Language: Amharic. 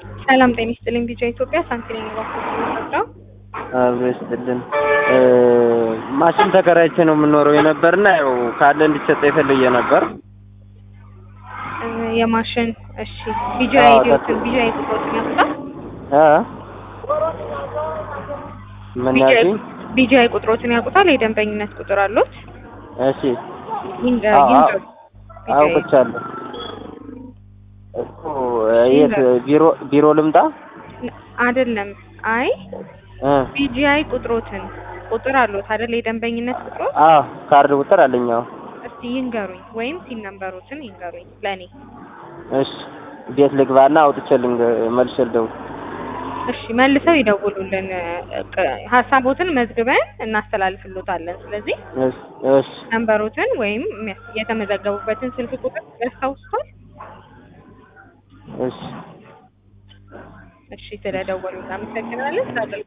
ሰላም ጤና ይስጥልኝ። ቢጫ ኢትዮጵያ ሳንቲኔ ባኮ አብሮ ይስጥልን። ማሽን ተከራይቼ ነው የምኖረው የነበርና ያው ካለ እንዲሰጠ የፈልየ ነበር። የማሽን እሺ፣ ቢጃ አዎ፣ ኢዲዮትን ተክ- ቢጃ ቁጥሮትን ያውቁታል? እ ምን ያልሽኝ? ቢጃ ቁጥሮትን ያውቁታል? የደንበኝነት ቁጥር አሉት? እሺ ይንገር አዎ፣ ይንገር። አዎ፣ አውቅቻለሁ እኮ የት ቢሮ ቢሮ ልምጣ? አይደለም። አይ እ ቢጂአይ ቁጥሮትን ቁጥር አሉት አይደል? የደንበኝነት ቁጥሮት አዎ ካርድ ቁጥር አለኝ። አዎ እስቲ ይንገሩኝ፣ ወይም ሲን ነምበሮትን ይንገሩኝ ለኔ። እሺ ቤት ልግባና አውጥቼ ልንገ መልሼ ልደውል። እሺ መልሰው ይደውሉልን። ቅ- ሀሳቦትን መዝግበን እናስተላልፍሎታለን። ስለዚህ እሺ እሺ ነምበሮትን ወይም የሚያስ- የተመዘገቡበትን ስልክ ቁጥር ያስታውሱታል? እሺ እሺ ስለደወሉ እናመሰግናለን። ስለ